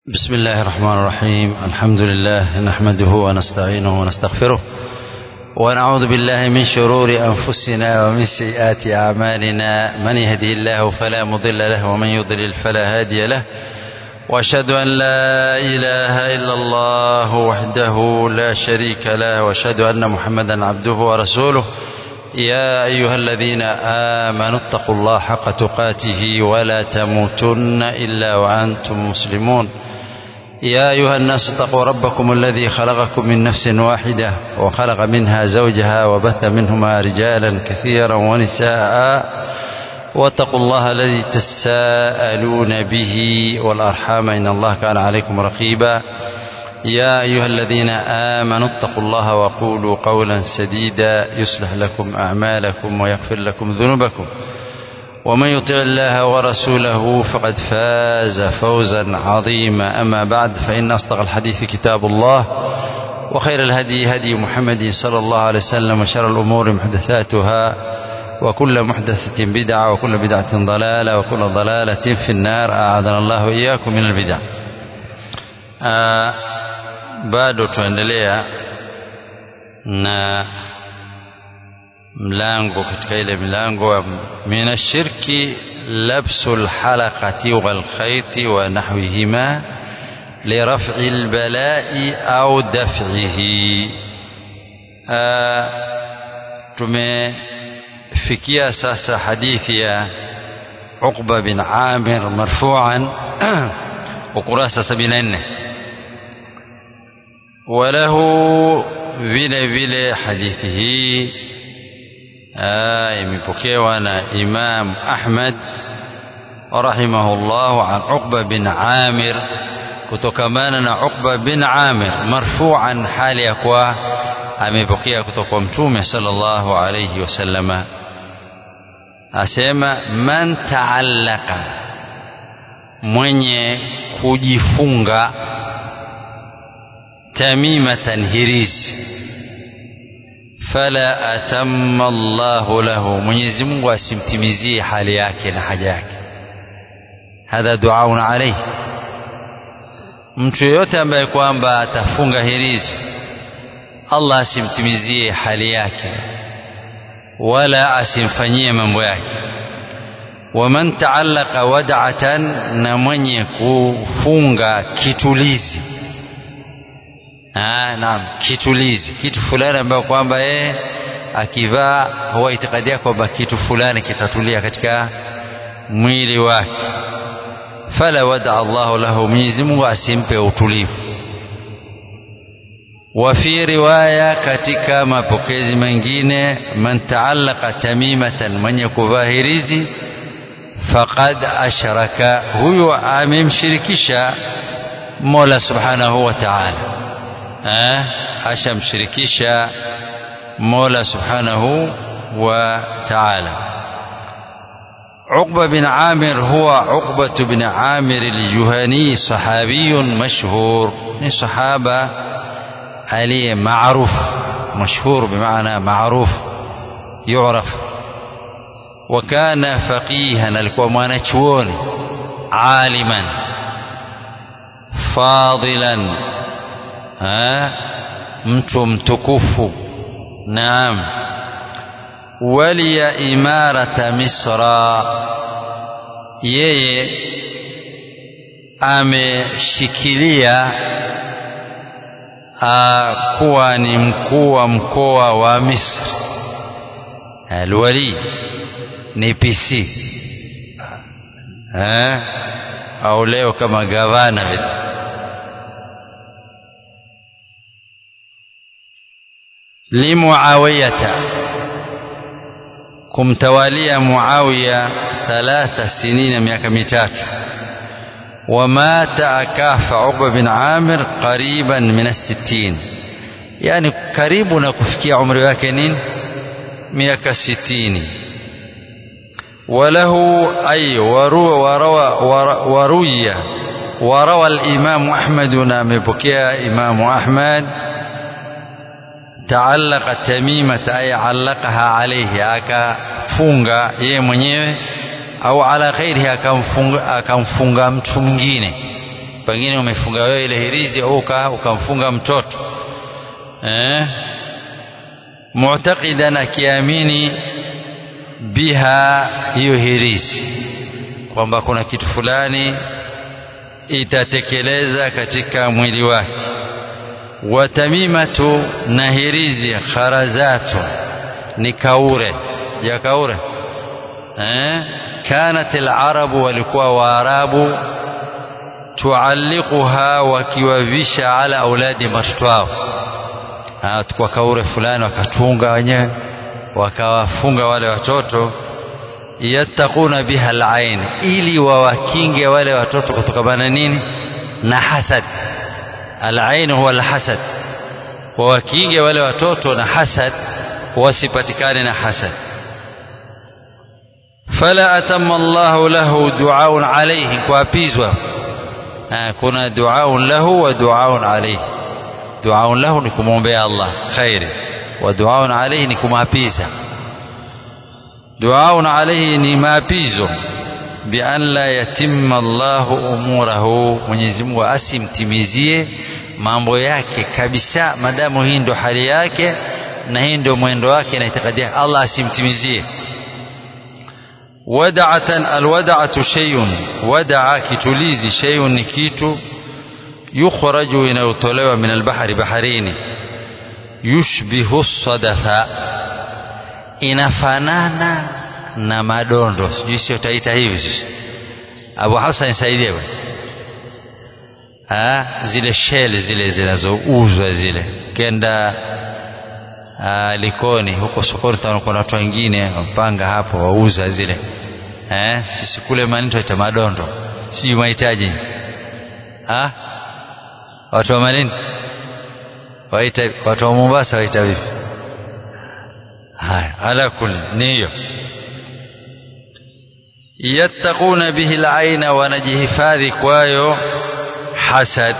بسم الله الرحمن الرحيم الحمد لله نحمده ونستعينه ونستغفره ونعوذ بالله من شرور أنفسنا ومن سيئات أعمالنا من يهدي الله فلا مضل له ومن يضلل فلا هادي له وأشهد أن لا إله إلا الله وحده لا شريك له وأشهد أن محمدا عبده ورسوله يا أيها الذين آمنوا اتقوا الله حق تقاته ولا تموتن إلا وأنتم مسلمون يا أيها الناس اتقوا ربكم الذي خلقكم من نفس واحدة وخلق منها زوجها وبث منهما رجالا كثيرا ونساء واتقوا الله الذي تساءلون به والأرحام إن الله كان عليكم رقيبا يا أيها الذين آمنوا اتقوا الله وقولوا قولا سديدا يصلح لكم أعمالكم ويغفر لكم ذنوبكم ومن يطع الله ورسوله فقد فاز فوزا عظيما أما بعد فإن أصدق الحديث كتاب الله وخير الهدي هدي محمد صلى الله عليه وسلم وشر الأمور محدثاتها وكل محدثة بدعة وكل بدعة ضلالة وكل ضلالة في النار أعاذنا الله وإياكم من البدع آه bado tuendelea na mlango katika ile milango wa minashirki labsu lhalaqati walkhaiti wa nahwihima liraf'i lbalai au daf'ihi tumefikia sasa hadithi ya Uqba bin Amir marfu'an ukurasa 74 وله vile vile hadithi hii imepokewa na Imam Ahmad rahimahullah an Uqba bin Amir kutokamana na Uqba bin Amir marfu'an hali ya kuwa amepokea kutoka kwa Mtume sallallahu alayhi wasallama asema man taallaka mwenye kujifunga tamimatan hirizi fala atamma Allahu lahu, Mwenyezi Mungu asimtimizie hali yake na haja yake. Hadha duaun alayhi, mtu yeyote ambaye kwamba atafunga hirizi Allah asimtimizie hali yake wala asimfanyie mambo yake. Waman taallaka wad'atan, na mwenye kufunga kitulizi Ah, naam, kitulizi, kitu fulani ambayo kwamba yeye akivaa huwa itikadia kwamba kitu fulani kitatulia katika mwili wake. Fala wada Allahu lahu, Mwenyezi Mungu asimpe utulivu. Wa fi riwaya, katika mapokezi mengine, man taallaka tamimatan, mwenye kuvaa hirizi, faqad ashraka, huyo amemshirikisha Mola subhanahu wa ta'ala eh, ashamshirikisha Mola subhanahu wa ta'ala. Uqba bin Amir huwa Uqba bin Amir al-Juhani, sahabiyun mashhur, ni sahaba aliye maruf, mashhur bimaana maruf, yuraf. وكان فقيها alikuwa mwanachuoni aliman fadilan ha? mtu mtukufu naam waliya imarata misra yeye ameshikilia kuwa ni mkuu wa mkoa wa Misri alwali ni PC ha? au leo kama gavana vile limuawiyata kumtawalia Muawiya thalatha sinina miaka mitatu wamata akafa Uqba bin Amir qariban min as-sittin yani karibu na kufikia umri wake nini miaka sitini وله أي وروى وروي وروى الإمام أحمد نامبكيا إمام أحمد taallaka tamimata ay allaqaha alayhi akafunga yeye mwenyewe au ala ghairihi akamfunga akamfunga mtu mwingine pengine umefunga wewe ile hirizi au ukamfunga mtoto eh mu'taqidan akiamini biha hiyo hirizi kwamba kuna kitu fulani itatekeleza katika mwili wake watamimatu na hirizi kharazatu ni kaure ya kaure eh kanat alarabu walikuwa waarabu tualliquha wakiwavisha ala auladi watoto wao kwa kaure fulani wakatunga wenyewe wakawafunga wale watoto yattaquna biha alain ili wawakinge wale watoto kutokana nini na hasad alain huwa alhasad wawakinge wale watoto na hasad wasipatikane na hasad fala atamma Allahu lahu duaun alayhi kuapizwa kuna duaun lahu wa duaun alayhi duaun lahu ni kumwombea Allah khairi wa duaun alayhi ni kumapiza duaun alayhi ni maapizo bi an la yatimma Allahu umurahu Mwenyezi Mungu asimtimizie mambo yake kabisa madamu hii ndo hali yake na hii ndio mwendo wake na itikadi Allah asimtimizie wada'atan alwada'atu shay'un wada'a kitulizi shay'un ni kitu yukhraju inayotolewa min albahari baharini yushbihu sadafa inafanana na madondo sijui sio taita hivi sisi Abu Hafsa nisaidie bwana ah zile shell zile zinazouzwa zile kenda aa, Likoni huko sokoni kuna watu wengine wapanga hapo wauza zile eh sisi kule manito ita madondo sijui mahitaji ah watu wa Malindi waita watu wa Mombasa waita vipi haya ala kulli ni hiyo yattaquna bihi al-aina wanajihifadhi kwayo hasad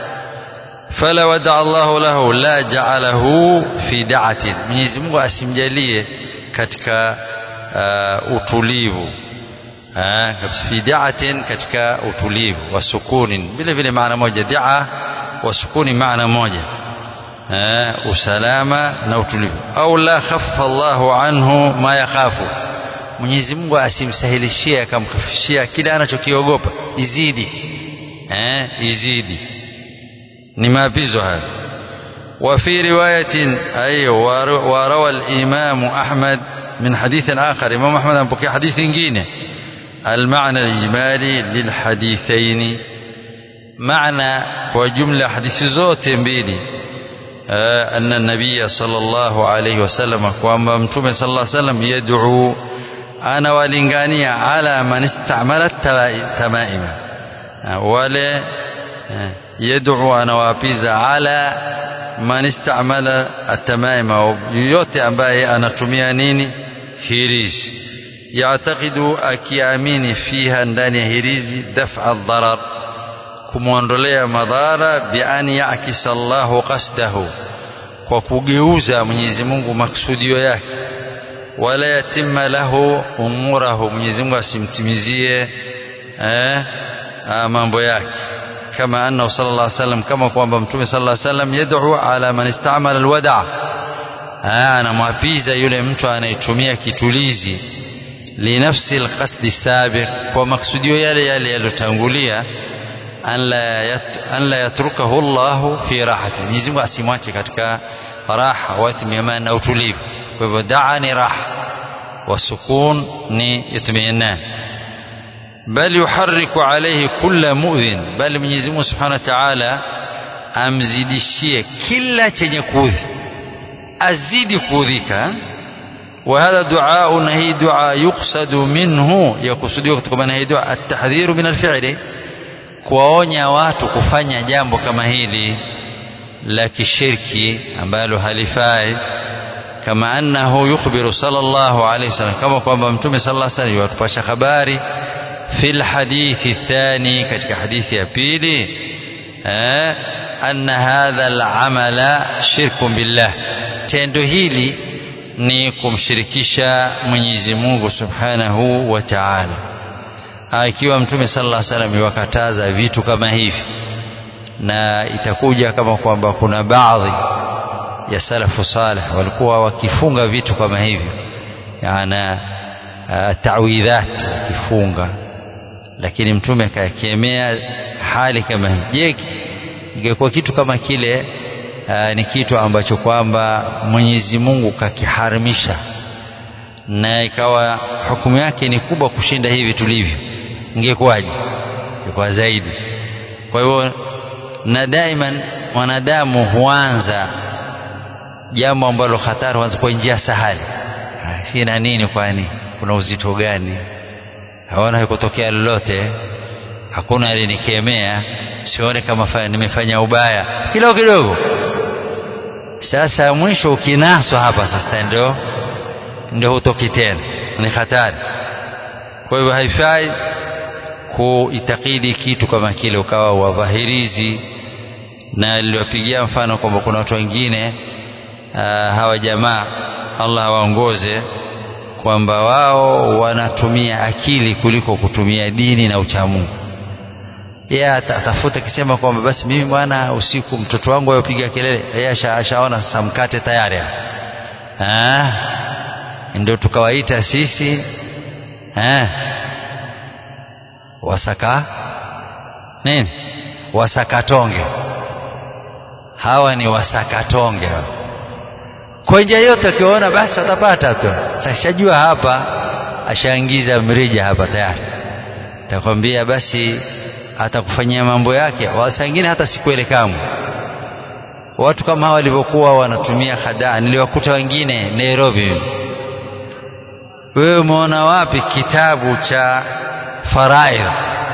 fala wada Allahu lahu la ja'alahu fi da'atin Mwenyezi Mungu asimjalie katika uh, utulivu fi da'atin katika utulivu wa sukunin vile vile maana moja da'a wa sukuni maana moja usalama na utulivu au la khaffa Allahu anhu ma yakhafu Mwenyezi Mungu asimsahilishie akamkhafishia kile anachokiogopa izidi eh izidi ni maapizo haya وفي رواية أي وروى الإمام أحمد من حديث آخر إمام أحمد أبوكي حديث جينه المعنى الإجمالي للحديثين معنى وجملة حديث زوت بيلي آه أن النبي صلى الله عليه وسلم وأما متوم صلى الله عليه وسلم يدعو أنا ولنغانية على من استعمل التمائم آه ولا آه يدعو أنا وابيزا على من استعمل التمائم yoyote ambaye anatumia nini hirizi yatakidu akiamini fiha ndani ya hirizi daf'a dharar kumwondolea madhara bi an yakisa Allahu qasdahu kwa kugeuza Mwenyezi Mungu maksudio yake wala yatimma lahu umurahu Mwenyezi Mungu asimtimizie eh, mambo yake kama annahu sallallahu alaihi wasallam kama kwamba mtume sallallahu alaihi wasallam yad'u ala man istamala alwada' anamwapiza yule mtu anayetumia kitulizi linafsi alqasdi sabiq kwa maksudio yale yale yaliyotangulia an la yat, an la yatrukahu Allah fi rahati Mwenyezi Mungu asimwache katika raha wa itminan na utulivu kwa hivyo daa ni raha wa sukun ni itminan bal yuharriku alayhi kulla mu'dhin bal Mwenyezi Mungu Subhanahu wa Ta'ala amzidishie kila chenye kuudhi azidi kuudhika وهذا دعاء هي دعاء يقصد منه يقصد kutokana hii dua at-tahdhiru min al-fi'li kuwaonya watu kufanya jambo kama hili la kishirki ambalo halifai kama annahu yukhbiru sallallahu alayhi wasallam kama kwamba mtume sallallahu alayhi wasallam yatupasha habari fil hadithi thani katika hadithi ya pili eh anna hadha al-amala shirkun billah tendo hili ni kumshirikisha Mwenyezi Mungu Subhanahu wa Ta'ala ikiwa mtume sallallahu alaihi wasallam iwakataza vitu kama hivi na itakuja kama kwamba kuna baadhi ya salafu salih walikuwa wakifunga vitu kama hivyo yana tawidhat wakifunga lakini mtume akakemea hali kama hii je ingekuwa kitu kama kile aa, ni kitu ambacho kwamba Mwenyezi Mungu kakiharimisha na ikawa hukumu yake ni kubwa kushinda hivi tulivyo ingekuwaje ingekuwa zaidi kwa hivyo na daiman mwanadamu huanza jambo ambalo hatari huanza kwa njia sahali sina nini kwani kuna uzito gani haona haikutokea lolote hakuna alinikemea sione kama nimefanya ubaya kidogo kidogo sasa mwisho ukinaswa hapa sasa ndio ndio hutoki tena ni hatari kwa hivyo haifai kuitakidi kitu kama kile ukawa wadhahirizi na niliwapigia mfano kwamba kuna watu wengine uh, hawa jamaa Allah awaongoze kwamba wao wanatumia akili kuliko kutumia dini na uchamungu yeye atafuta akisema kwamba basi mimi bwana usiku mtoto wangu ayopiga kelele yeye ashaona sasa mkate tayari ah ndio tukawaita sisi eh wasaka nini wasakatonge hawa ni wasakatonge kwa njia yote akiona basi atapata tu sashajua hapa ashaingiza mrija hapa tayari takwambia basi atakufanyia mambo yake wasangine hata sikuele kamwe watu kama hawa walivyokuwa wanatumia hadaa niliwakuta wengine Nairobi wewe umeona wapi kitabu cha faraid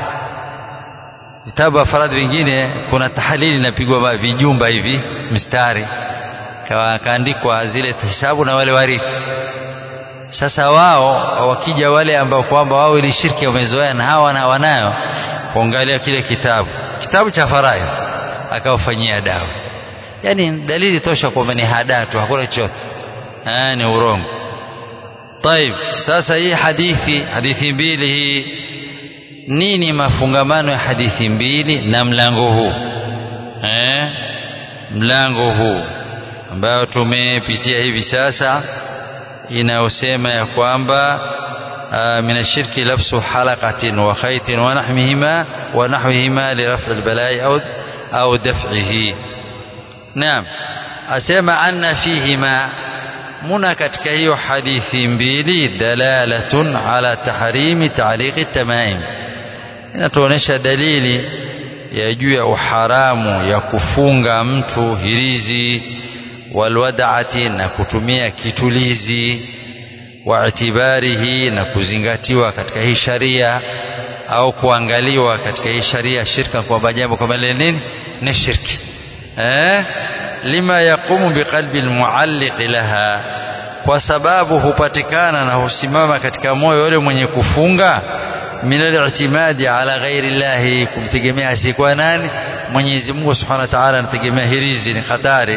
vitabu vya faraid vingine kuna tahalili inapigwa vijumba hivi mistari kaandikwa zile hisabu na wale warithi sasa wao wakija wale ambao kwamba wao ili shirki wamezoea na hawa na wanayo kuangalia kile kitabu kitabu cha faraid akawafanyia dawa yani dalili tosha kwamba ni hadaa tu hakuna chochote ni urongo طيب sasa hii hadithi hadithi mbili hii nini mafungamano ya hadithi mbili na mlango huu eh mlango huu ambao tumepitia hivi sasa inayosema ya kwamba من الشرك لبس حلقة وخيط ونحوهما ونحوهما لرفع البلاء أو أو دفعه نعم أسمع أن فيهما muna katika hiyo hadithi mbili dalalatun ala tahrimi taaliqi tamaim inatuonesha dalili ya juu ya uharamu ya kufunga mtu hirizi walwadati na kutumia kitulizi waitibarihi na kuzingatiwa katika hii sharia au kuangaliwa katika hii sharia shirka kwamba jambo kama lile nini ni shirki eh lima yaqumu biqalbi almualliq laha kwa sababu hupatikana na husimama katika moyo yule mwenye kufunga min al-i'timadi ala ghairi llahi kumtegemea asiyekuwa nani Mwenyezi Mungu Subhanahu wa Ta'ala anategemea hirizi ni hatari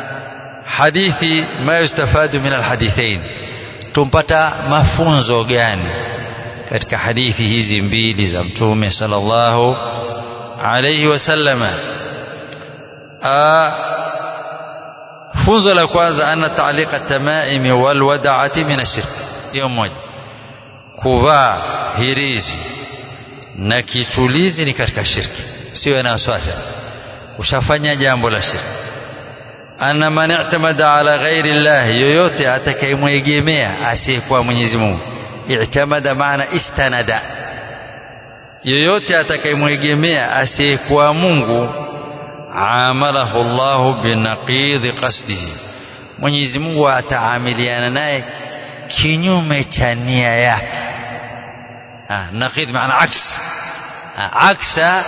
hadithi ma yustafadu min alhadithain tumpata mafunzo gani katika hadithi hizi mbili za mtume sallallahu alayhi wasallama funzo la kwanza anna ta'liqa tamaimi wal wada'ati min ashirk hiyo moja kuvaa hirizi na kitulizi ni katika shirki sio na wasiwasi ushafanya jambo la shirki anna man i'tamada ala ghairi Allah yoyote atakayemwegemea asiyekuwa Mwenyezi Mungu i'tamada maana istanada yoyote atakayemwegemea asiyekuwa Mungu amalahu Allahu binaqidhi qasdihi Mwenyezi Mungu ataamiliana naye kinyume cha nia yake ah naqid maana aks aksa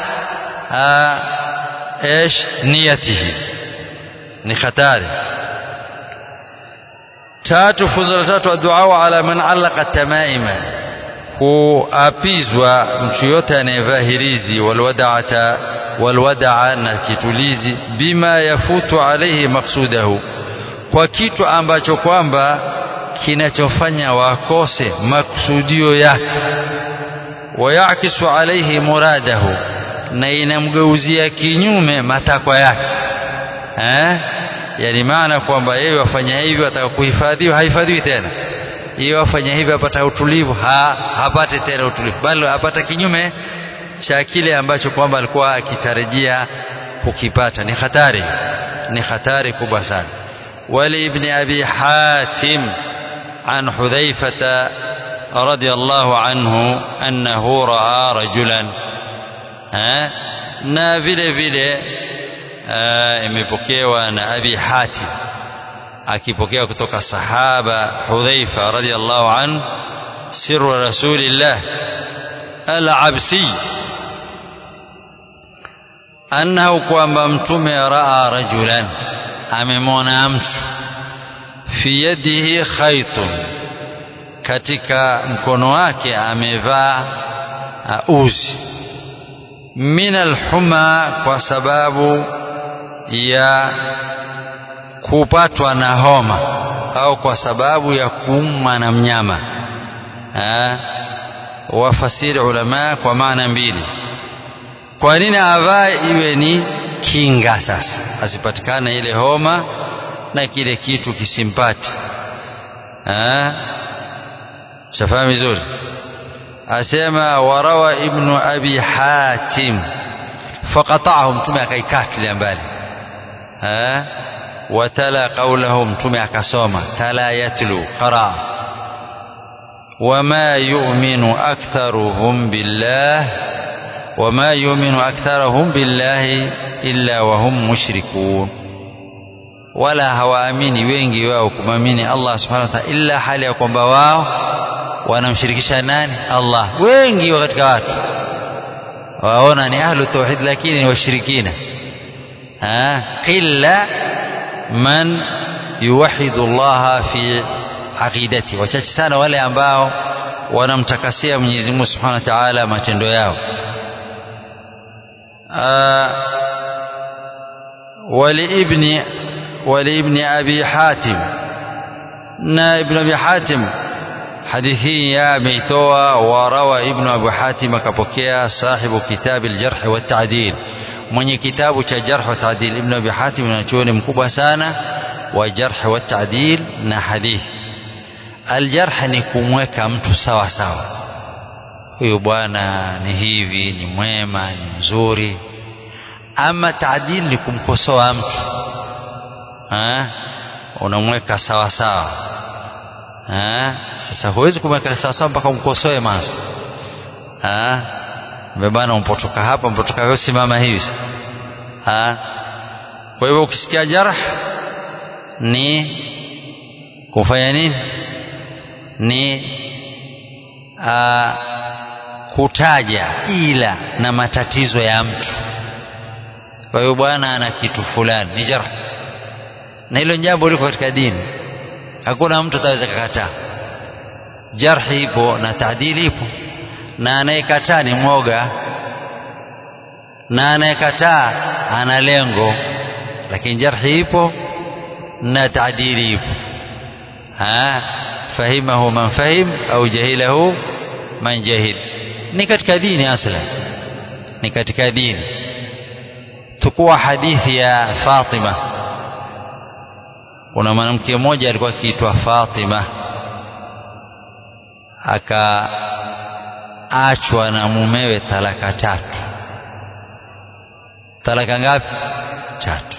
ايش نيته ni hatari tatu funzo la tatu addu'a ala man allaqa tamaima kuapizwa mtu yote anayevaa hirizi walwada'ata walwada'a na kitulizi bima yafutu alayhi maksudahu kwa kitu ambacho kwamba kinachofanya wakose maksudio yake wayakisu alaihi muradahu na inamgeuzia kinyume matakwa yake eh? yani maana kwamba yeye wafanya hivyo ataka kuhifadhiwa hahifadhiwi tena yeye wafanya hivyo apata utulivu ha, hapate tena utulivu bali apata kinyume cha kile ambacho kwamba alikuwa akitarajia kukipata ni hatari ni hatari kubwa sana ولابن أبي حاتم عن حذيفة رضي الله عنه أنه رأى رجلا ها na vile vile imepokewa na Abi Hatim akipokea kutoka sahaba Hudhaifa radhiyallahu an sirru rasulillah al-Absi annahu kwamba mtume raa rajulan amemwona mtu fi yadihi khaitun katika mkono wake amevaa uh, uzi min alhuma kwa sababu ya kupatwa na homa au kwa sababu ya kuumwa na mnyama wafasiri ulama kwa maana mbili kwa nini avae iwe ni kinga sasa asipatikane ile homa na kile kitu kisimpati shafahamu vizuri asema warawa ibnu abi hatim faqata'ahu mtume akaikatilia mbali watala qawlahu mtume akasoma tala yatlu qara wama yu'minu aktharuhum billah wama yu'minu aktharuhum billahi illa wahum mushrikun wala hawaamini wengi wao kumamini Allah subhanahu wa ta'ala illa hali ya kwamba wao wanamshirikisha nani Allah wengi wa katika watu waona ni ahlu tauhid lakini ni washirikina qilla man yuwahidu Allah fi aqidati wachache sana wale ambao wanamtakasia Mwenyezi Mungu Subhanahu wa Ta'ala matendo yao ولابن ولابن أبي حاتم نا ابن أبي حاتم حديثي يا ميتوا وروى ابن أبي حاتم كبكيا صاحب كتاب الجرح والتعديل mwenye kitabu cha jarh wa taadil ibn abi hatim anachuoni mkubwa sana wa jarh wa taadil na hadithi aljarh ni kumweka mtu sawa sawa huyu bwana ni hivi ni mwema ni mzuri ama taadil ni kumkosoa mtu ha? unamweka sawa sawa ha? sasa huwezi kumweka sawa sawa mpaka umkosoe mwanzo bana umpotoka hapa umpotoka wewe simama hivi ha? kwa hivyo ukisikia jarh ni kufanya nini ni a, kutaja ila na matatizo ya mtu kwa hiyo bwana ana kitu fulani ni jarh na hilo jambo liko katika dini hakuna mtu ataweza kukataa jarhi ipo na taadili ipo na anayekataa ni mwoga na anayekataa ana lengo lakini jarhi ipo na taadili ipo ha fahimahu man fahim au jahilahu man jahil ni katika dini asla ni katika dini tukua hadithi ya Fatima kuna mwanamke mmoja alikuwa akiitwa Fatima akaachwa na mumewe talaka tatu talaka ngapi tatu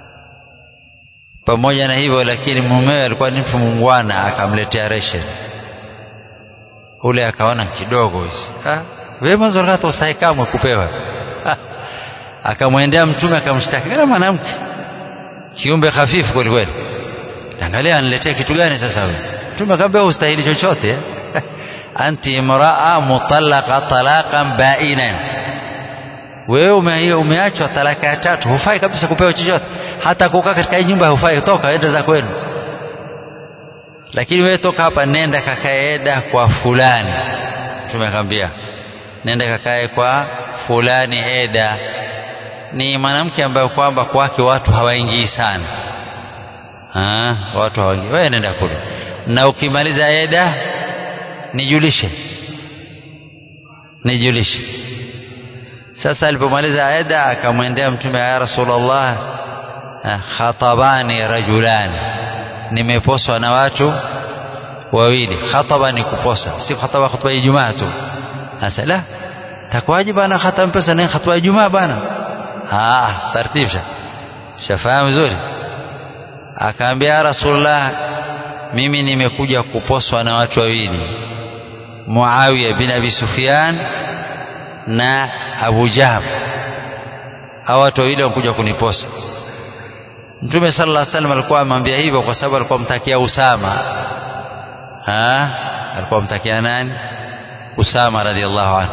pamoja na hivyo lakini mumewe alikuwa ni mtu mungwana akamletea ration ule akaona kidogo hizi wewe mwanzo hata ustahi kamwe kupewa akamwendea mtume akamshtaki kana mwanamke kiumbe hafifu kweli kweli angalia aniletea kitu gani sasa wewe mtume akamwambia ustahili chochote anti imraa mutallaqa talaqan bainan wewe ume, umeachwa talaka ya tatu hufai kabisa kupewa chochote hata kukaa katika hii nyumba hufai toka enda za kwenu lakini wewe toka hapa nenda kakaeda kwa fulani tumekwambia nenda kakae kwa fulani eda ni mwanamke ambaye kwamba kwake watu hawaingii sana ha, watu hawaingii wewe nenda kule na ukimaliza eda nijulishe nijulishe sasa alipomaliza aida akamwendea mtume ya rasulullah khatabani rajulani nimeposwa na watu wawili khataba ni kuposa si khataba khutba ya Ijumaa tu sasa la takwaje bana khataba mpesa ni khutba ya Ijumaa bana ah tartibisha shafahamu vizuri akaambia rasulullah mimi nimekuja kuposwa na watu wawili Muawiya bin Abi Sufyan na Abu Jahm hao watu wawili wamekuja kuniposa Mtume sallallahu alaihi wasallam alikuwa amwambia hivyo kwa sababu alikuwa mtakia Usama ha alikuwa mtakia nani Usama radhiallahu anhu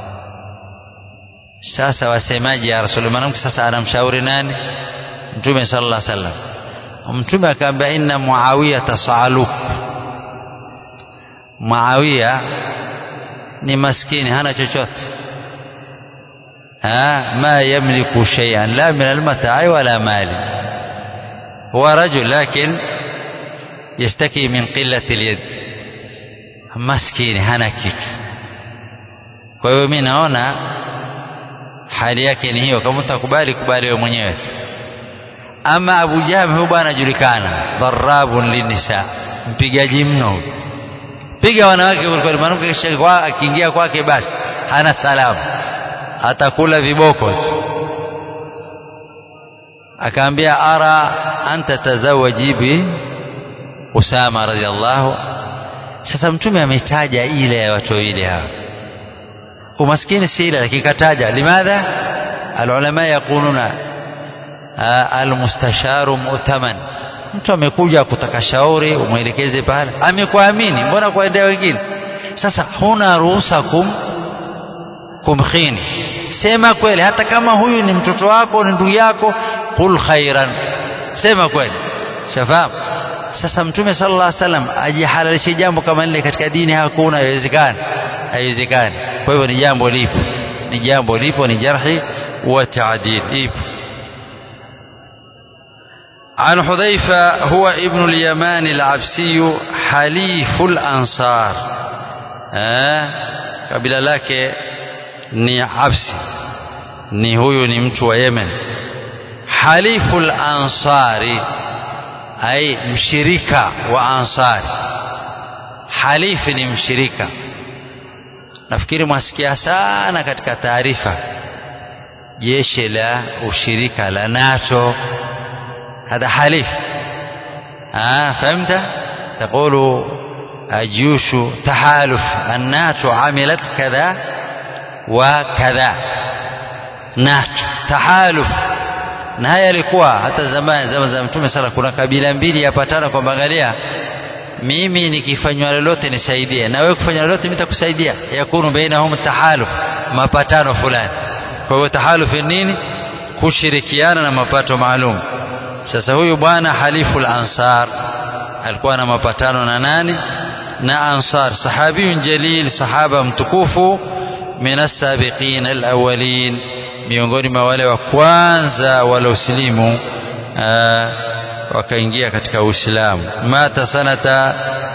sasa wasemaji ya Rasulullah mwanamke sasa anamshauri nani Mtume sallallahu alaihi wasallam Mtume akaambia inna Muawiya tasaluk Muawiya ni maskini hana chochote ha ma yamliku shay'an la min al-mata'i wala mali huwa rajul lakin yashtaki min qillati al-yad maskini hana kitu kwa hiyo mimi naona hali yake ni hiyo kama utakubali kubali wewe mwenyewe tu ama Abu Jahm huyu bwana anajulikana dharabun linisa mpigaji mno piga wanawake kwa mwanamke akiingia kwake basi hana salamu atakula viboko tu akaambia ara anta tazawaji bi Usama radhiallahu sasa mtume ametaja ile ya watu wawili hawa umaskini si ile lakini kataja limadha alulama yaquluna almustasharu mu'taman mtu amekuja kutaka shauri umwelekeze pale amekuamini mbona kuendea wengine sasa huna ruhusa kum kumkhini sema kweli hata kama huyu ni mtoto wako ni ndugu yako qul khairan sema kweli shafahamu sasa mtume sallallahu alaihi wasallam ajihalalishe jambo kama lile katika dini hakuna haiwezekani haiwezekani kwa hivyo ni jambo lipo ni jambo lipo ni jarhi wa taadil ipo عن حذيفة هو ابن اليمان العبسي حليف الأنصار آه kabila lake ni Absi ni huyu ni mtu wa Yemen haliful ansari ai mshirika wa ansari halifi ni mshirika nafikiri mwasikia sana katika taarifa jeshi la ushirika la NATO هذا حليف آه فهمت تقول الجيوش تحالف الناتو عملت كذا وكذا ناتو تحالف na haya yalikuwa hata zamani zama za mtume sala kuna kabila mbili yapatana kwamba angalia mimi nikifanywa lolote nisaidie na wewe kufanya lolote mimi nitakusaidia yakunu bainahum tahaluf mapatano fulani kwa hiyo tahaluf nini kushirikiana na mapato maalum sasa huyu bwana halifu ansar alikuwa na mapatano na nani na ansar sahabiyun jalil sahaba mtukufu min as-sabiqin al-awwalin miongoni mwa wale wa kwanza waliosilimu wakaingia katika Uislamu mata sanata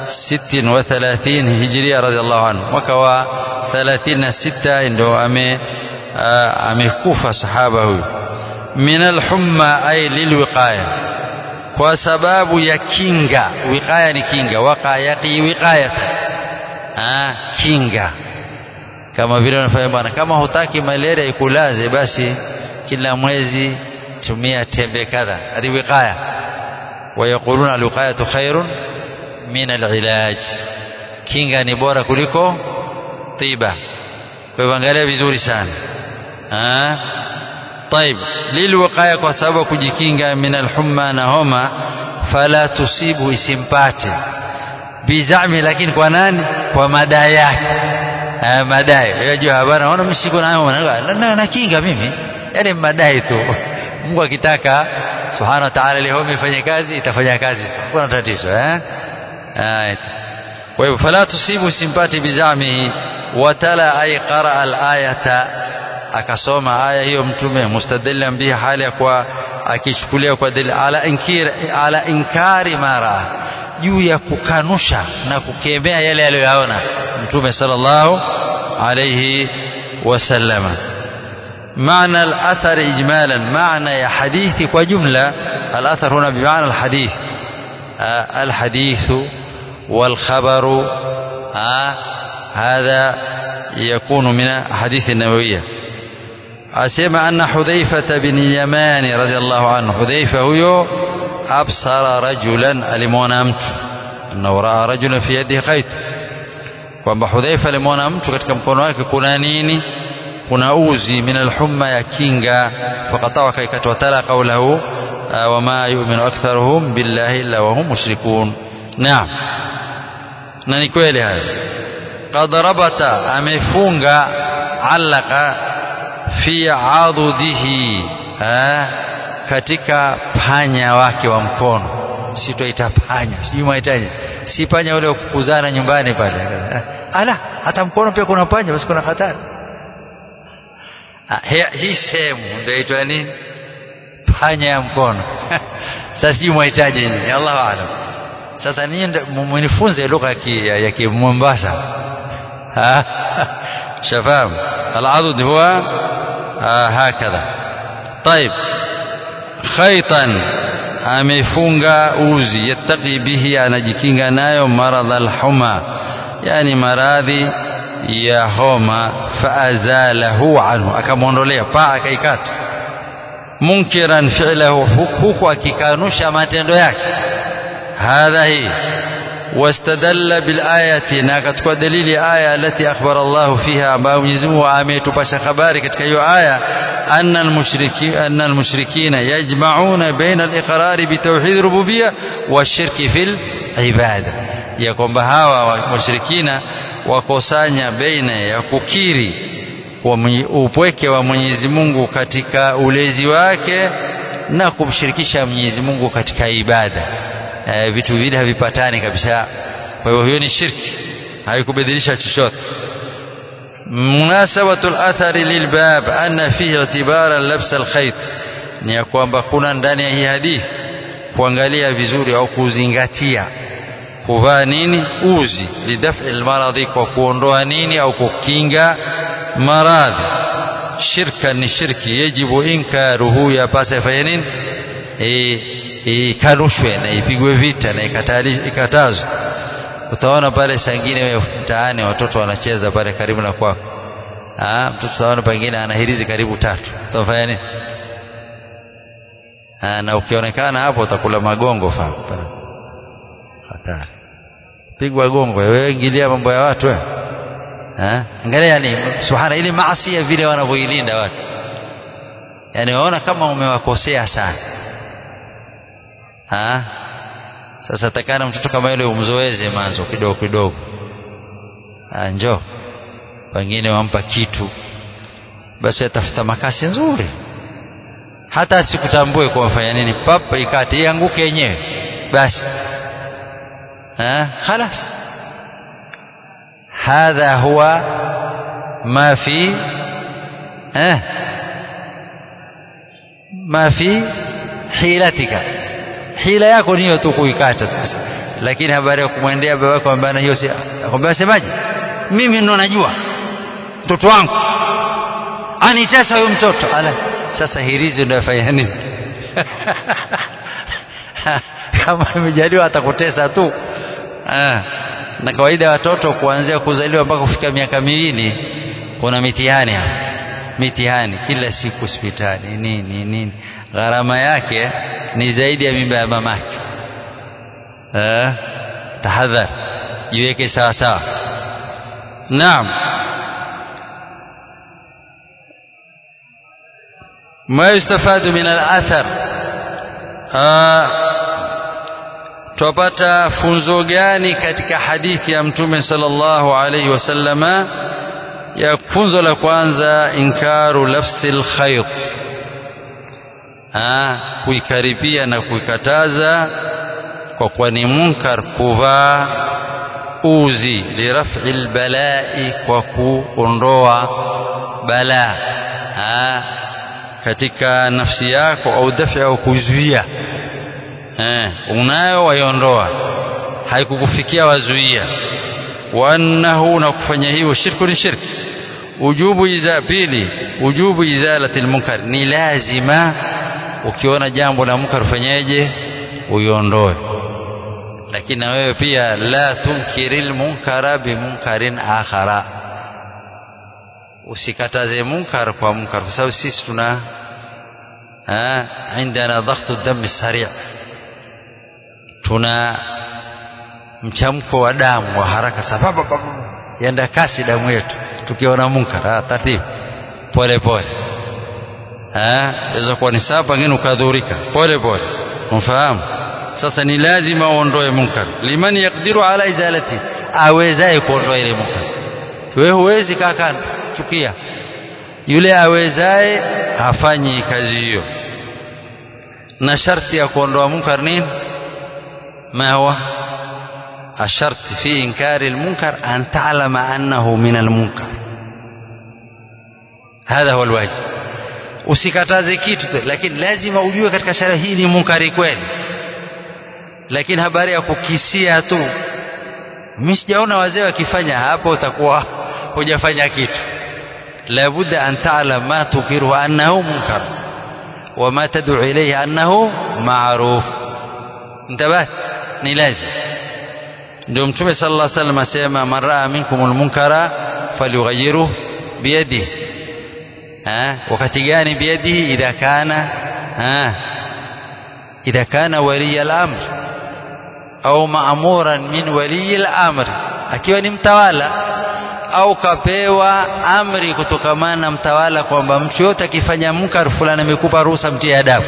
36 hijria radhiallahu anhu mwaka wa 36 ndio ame amekufa sahaba huyu min alhumma ay lilwiqaya kwa sababu ya kinga wiqaya ni kinga waqa yaqi wiqayata ah kinga kama vile wanafanya bwana kama hutaki malaria ikulaze basi kila mwezi tumia tembe kadha hadi wiqaya ويقولون الوقاية خير من العلاج kinga ni bora kuliko tiba kwa hivyo angalia vizuri sana ah طيب lilwiqaya kwa sababu kujikinga min alhumma na homa fala tusibu isimpate bizami lakini kwa nani kwa madai yake haya madai unajua habari naona mshiko nayo na na kinga mimi yani madai tu Mungu akitaka subhanahu wa ta'ala ile homa ifanye kazi itafanya kazi kuna tatizo eh kwa hivyo fala tusibu isimpate bizamihi watala ay qara al-ayata akasoma aya hiyo mtume mustadillan bihi hali ya kwa akichukulia kwa dalili ala inkir ala inkari mara juu ya kukanusha na kukemea yale aliyoyaona mtume sallallahu عليه وسلم معنى الأثر إجمالا معنى يا حديث وجملة الأثر هنا بمعنى الحديث آه الحديث والخبر آه هذا يكون من أحاديث النبوية أسمع أن حذيفة بن اليمان رضي الله عنه حذيفة هو أبصر رجلا alimwona mtu أنه رأى رجلا في يده خيط kwamba Hudhaifa alimwona mtu katika mkono wake kuna nini kuna uzi min alhumma ya kinga faqatawa kaikata watala qawlahu wama yu'minu aktharuhum billahi illa wa hum mushrikun naam na ni kweli hayo qad rabata amefunga alaka fi adhudihi katika panya wake wa mkono sitoita panya sijui mahitaji si panya ule kukuzana nyumbani pale ala hata mkono pia kuna panya basi kuna hatari hii sehemu ndio itwa nini panya ya mkono sasa sijui mahitaji nini Allahu aalam sasa ninyi mnifunze lugha ya Kimombasa شفاهم العضد هو آه هكذا طيب خيطا amefunga uzi yattaqi bihi anajikinga nayo maradha alhuma yani maradhi ya homa faazalahu anhu akamwondolea paa akaikata munkiran fi'lahu huku akikanusha matendo yake hadha hii واستدل بالآية ناكتكوا دليل آية التي أخبر الله فيها أما مجزمه آميت باشا خباري كتكا آية أن المشركين, أن المشركين يجمعون بين الإقرار بتوحيد الربوبية والشرك في العبادة يكون بهاوا مشركين wakosanya baina ya kukiri upweke wa Mwenyezi Mungu katika ulezi wake na kumshirikisha Mwenyezi Mungu katika ibada e, vitu vile havipatani kabisa kwa hiyo hiyo ni shirki haikubadilisha chochote munasabatu al-athari lilbab anna fihi i'tibara labs al-khayt ni ya kwamba kuna ndani ya hii hadithi kuangalia vizuri au kuzingatia kuvaa nini uzi lidafi almaradhi kwa kuondoa nini au kukinga maradhi shirka ni shirki yajibu inkaruhu yapasa fanya nini ikanushwe na ipigwe vita na ikatazwe utaona pale sangine mtaani watoto wanacheza pale karibu na kwako ah mtoto utaona pengine ana hirizi karibu tatu utafanya nini ah na ukionekana hapo utakula magongo fa hatari pigwa gongo wewe ingilia mambo ya watu wewe eh angalia ni subhana ile maasi vile wanavyoilinda watu yani waona kama umewakosea sana ha sasa takana mtoto kama yule umzoeze manzo kidogo kidogo njoo pengine wampa kitu basi atafuta makasi nzuri hata asikutambue kwa mfanya nini papa ikate ianguke yenyewe basi ha خلاص هذا هو ما في ها ما في حيلتك hila yako niyo tu kuikata lakini habari ya kumwendea baba yako ambaye hiyo si akwambia semaje mimi ndo najua mtoto wangu anitesa huyo mtoto ala sasa hirizi ndio afanya nini kama imejaliwa atakutesa tu na kawaida watoto kuanzia kuzaliwa mpaka kufika miaka miwili kuna mitihani hapa mitihani kila siku hospitali nini nini gharama yake ni zaidi ya mimba ya mamake eh tahadhar jiweke sawa sawa naam ما يستفاد من الأثر tupata funzo gani katika hadithi ya mtume sallallahu alaihi wasallama ya funzo la kwanza inkaru lafsil khayt kuikaribia na kuikataza kwa kuwa ni munkar kuvaa uzi lirafi lbalai kwa kuondoa balaa katika nafsi yako au dafi au kuzuia eh, unayo waiondoa haikukufikia wazuia wa annahu na kufanya hivyo shirku ni shirki ujubu iza pili ujubu izalati almunkar ni lazima ukiona jambo la munkar fanyeje uiondoe lakini na wewe pia la tunkiril munkara bimunkarin akhara usikataze munkar kwa munkar kwa sababu sisi tuna عندنا ضغط الدم السريع tuna mchamko wa damu wa haraka sababu yenda kasi damu yetu tukiona munkar taratibu pole pole inaweza kuwa ni saa pengine ukadhurika pole pole umfahamu sasa ni lazima uondoe munkar liman yakdiru ala izalati awezaye kuondoa ile munkar wewe huwezi kaa kando chukia yule awezaye hafanyi kazi hiyo na sharti ya kuondoa munkar nini ما هو الشرط في إنكار المنكر أن تعلم أنه من المنكر هذا هو الواجب usikataze kitu lakini lazima ujue katika sharia hii ni munkari kweli lakini habari ya kukisia tu mimi sijaona wazee wakifanya hapo utakuwa hujafanya kitu labudda an ta'lam ma tukiru annahu munkar wa ma tad'u ilayhi annahu ma'ruf انتبهت ni lazim ndio mtume sallallahu alaihi wasallam asema man raa minkumul munkara falyughayyiru biyadihi ha wakati gani biyadihi idha kana ha idha kana wali al-amr au ma'muran min wali al-amr akiwa ni mtawala au kapewa amri kutokamana na mtawala kwamba mtu yote akifanya munkar fulani amekupa ruhusa mtie adabu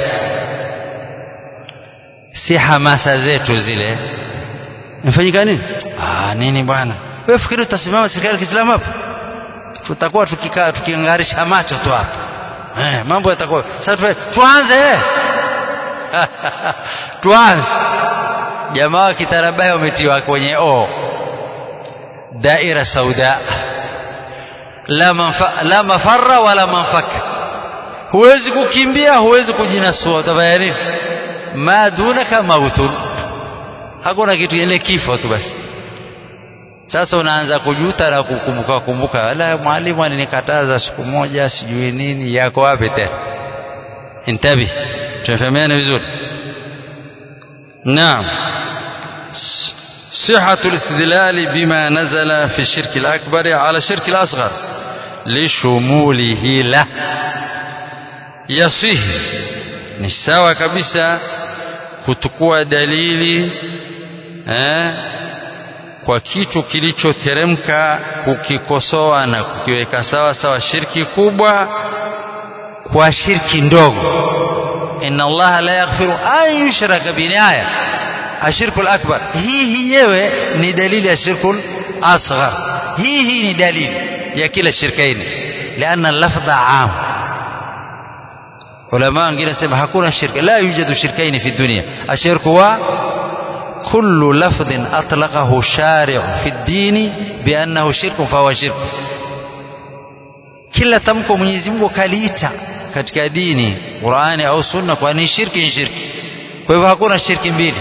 si hamasa zetu zile mfanyika nini ah nini bwana wewe fikiri utasimama serikali ya Kiislamu hapo tutakuwa tukikaa tukiangarisha macho tu hapo eh mambo yatakuwa sasa tuanze eh tuanze jamaa wa kitarabai wametiwa kwenye o daira sauda la manfa, la mafarra wala manfaka huwezi kukimbia huwezi kujinasua utafanya nini ma dunaka mautun hakuna kitu ile kifo tu basi sasa unaanza kujuta na kukumbuka kumbuka wala mwalimu alinikataza siku moja sijui nini yako wapi tena intabi tunafahamiana vizuri naam صحة الاستدلال بما نزل في الشرك الأكبر على الشرك الأصغر لشموله له يصيه ni sawa kabisa kutukua dalili eh, kwa kitu kilichoteremka kukikosoa na kukiweka sawa sawa shirki kubwa kwa shirki ndogo inna allaha la yaghfiru an yushraka bihi aya ashirku akbar hii yenyewe ni dalili ya shirku asghar hii hii ni dalili ya kila shirkaini lianna lafdha am ulama wengine nasema hakuna shirka la yujadu shirkaini fi dunia ashirku wa kullu lafdhin atlaqahu shari'u fi dini biannahu shirku fahuwa shirku kila tamko Mwenyezi Mungu kaliita katika dini Qur'ani au Sunna kwa ni shirki ni shirki kwa hivyo hakuna shirki mbili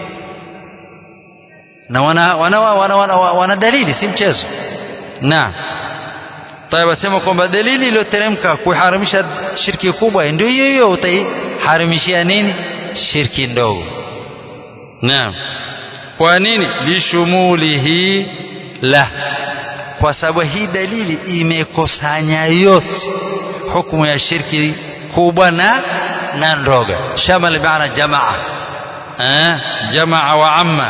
na wana wana, wana, wana, wana dalili si mchezo na طيب asema kwamba dalili iliyoteremka kuharamisha shirki kubwa ndio hiyo hiyo utaiharamishia nini shirki ndogo naam kwa nini lishumulihi la kwa sababu hii dalili imekusanya yote hukumu ya shirki kubwa na na ndogo shamal maana jamaa eh jamaa wa amma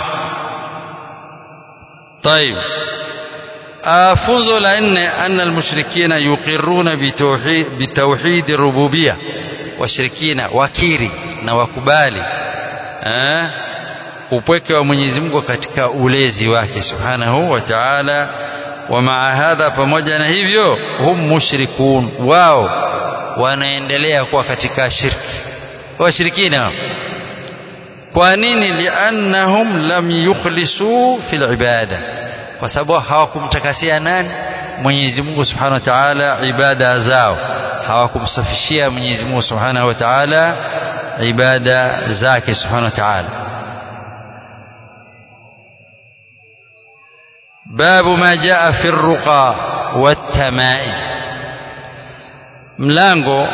طيب funzo la nne anna almushrikina yuqirruna bitauhid bitauhid rububiyya washirikina wakiri na wakubali eh upweke wa Mwenyezi Mungu katika ulezi wake subhanahu wa ta'ala wa maa hadha pamoja na hivyo hum mushrikun wao wanaendelea kuwa katika shirki washirikina kwa nini liannahum lam yukhlisu fil ibada kwa sababu hawakumtakasia nani Mwenyezi Mungu Subhanahu wa Ta'ala ibada zao hawakumsafishia Mwenyezi Mungu Subhanahu wa Ta'ala ibada zake Subhanahu wa Ta'ala باب ما جاء في الرقى والتمائم mlango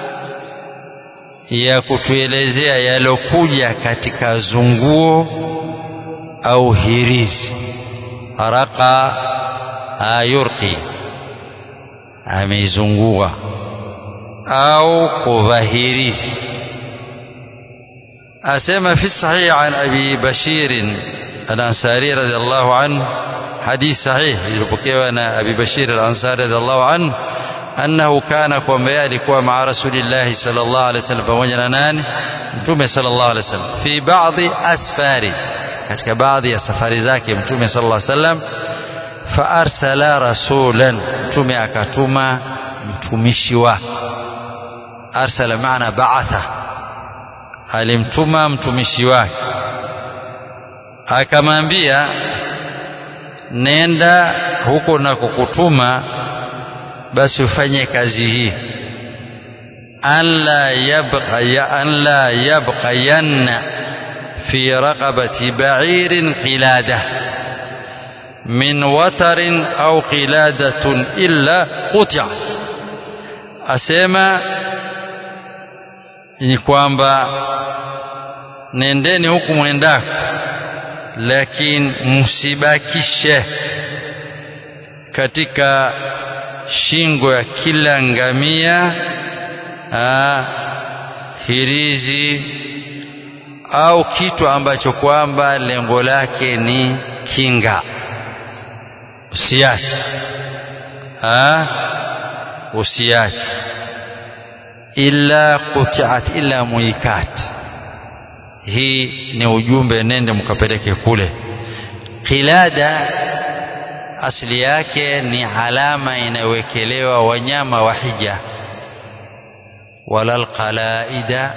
ya kutuelezea yalokuja katika zunguo au hirizi raqa ayurqi ameizungua au kuvahirizi asema fi sahih an abi bashir al-ansari radiyallahu anhu hadith sahih iliyopokewa na abi bashir al-ansari radiyallahu anhu annahu kana kwamba alikuwa maa rasulillahi sallallahu alaihi wasallam pamoja na nani mtume sallallahu alaihi wasallam fi baadhi asfari katika baadhi ya safari zake mtume sallallahu alaihi wasallam fa arsala rasulan mtume akatuma mtumishi wake arsala maana ba'atha alimtuma mtumishi wake akamwambia nenda huko na kukutuma basi ufanye kazi hii anla yabqa ya anla yabqayanna fi raqabati ba'irin qilada min watarin au qiladatun illa quti'at asema ni kwamba nendeni huku mwendako lakini msibakishe katika shingo ya kila ngamia aa, hirizi au kitu ambacho kwamba lengo lake ni kinga usiache usiache illa qutiat illa muikat hii ni ujumbe nende mkapeleke kule qilada asili yake ni alama inayowekelewa wanyama wa hija wala alqalaida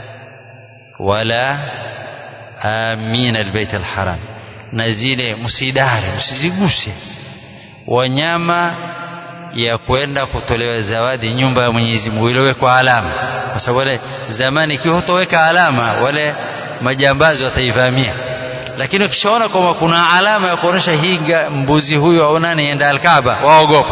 wala amin albayt alharam na zile msidare msiziguse wanyama ya kwenda kutolewa zawadi nyumba ya Mwenyezi Mungu iliyowekwa alama kwa sababu wale zamani ikiwa hutoweka alama wale majambazi wataivamia lakini ukishaona kwamba kuna alama ya kuonyesha hii mbuzi huyu au nani enda alkaaba waogopa